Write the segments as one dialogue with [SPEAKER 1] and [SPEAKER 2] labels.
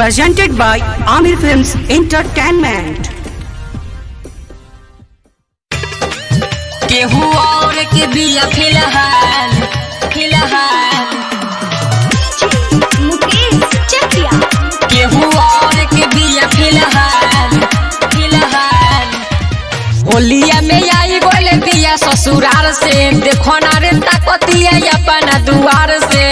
[SPEAKER 1] presented by Amir Films Entertainment.
[SPEAKER 2] केहू और के बिया फिलहाल फिलहाल
[SPEAKER 3] मुकेश चकिया
[SPEAKER 2] केहू और के बिया फिलहाल फिलहाल होलिया में आई गोले बिया ससुराल से देखो ना रे ताकतिया अपना दुआर से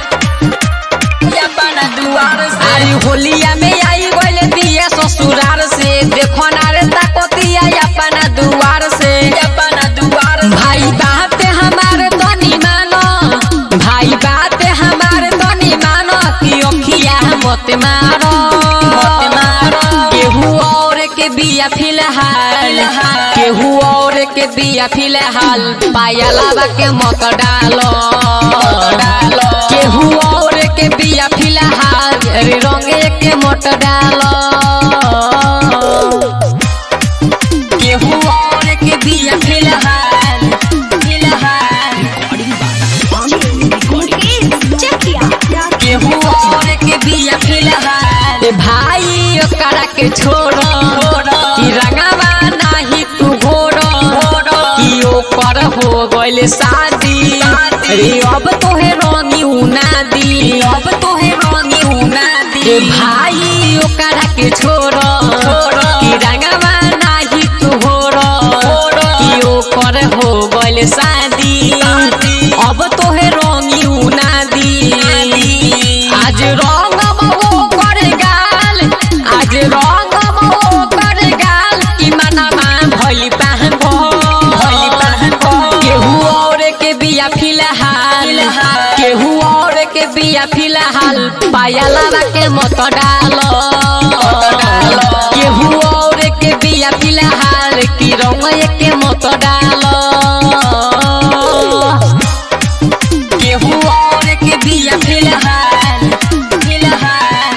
[SPEAKER 2] अपना दुआर से अरे होलिया में आई गोले बिया ससुराल से देखो ना रे ताकतिया अपना दुआर से अपना दुआर भाई बात हमारे तनी मानो भाई बात हमारे तनी मानो कि ओखिया मत मारो मत मारो केहू और के बिया फिलहाल केहू और के बिया फिलहाल पायलावा के मत डालो डालो केहू और के बिया फिलहाल रे रंगे के मत डालो केहू और के बिया फिलहाल फिलहाल
[SPEAKER 3] मुकेश चकिया
[SPEAKER 2] केहू और के बिया फिलहाल ए भाई ओकरा के छोड़ो कि रंगावा नाही तू घोड़ो कि ओकर हो गइल शादी रे अब तोहे रंगी उना दी अब तोहे रंगी उना दी ए भाई ओकरा के छोड़ो कि रंगावा नाही तू घोड़ो कि ओकर हो गइल शादी अब तोहे रंगी उना दी आज रंग मो कर गाल आज रंग मो कर गाल कि मनमा भइल पहन भइल पहन केहू और के बिया फिलहाल केहू और के बिया फिलहाल पायला के मत डालो केहू और के बिया फिलहाल कि रंग के मत डालो केहू और के बिया फिलहाल फिलहाल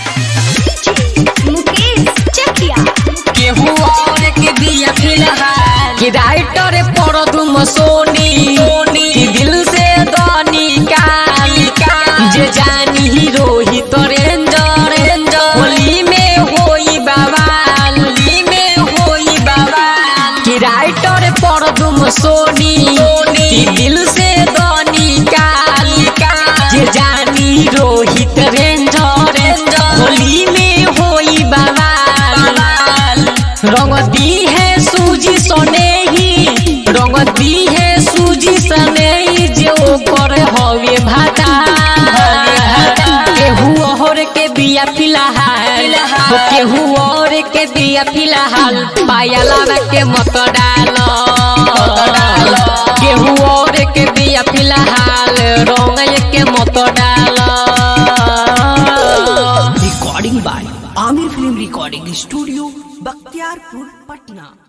[SPEAKER 3] मुकेश चकिया
[SPEAKER 2] केहू और के बिया फिलहाल कि राइटर पर तुम सोनी कि दिल से दनी काली जे जानी ही रोहित रेंजर होली में होई बवाल होली में होई बवाल कि राइटर पर तुम सोनी कि दिल से दनी काली जे जानी रोहित रेंजर होली में होई बवाल रंग दी है सूजी सने ही रंग दी है सूजी सने ही जो कर हवे भाटा केहू और के बिया फिलहाल हो केहू और के बिया फिलहाल पायला के मत डालो केहू और के बिया फिलहाल रंग के मत डालो
[SPEAKER 1] Recording by Amir Film Recording Studio, Bakhtiarpur, Patna.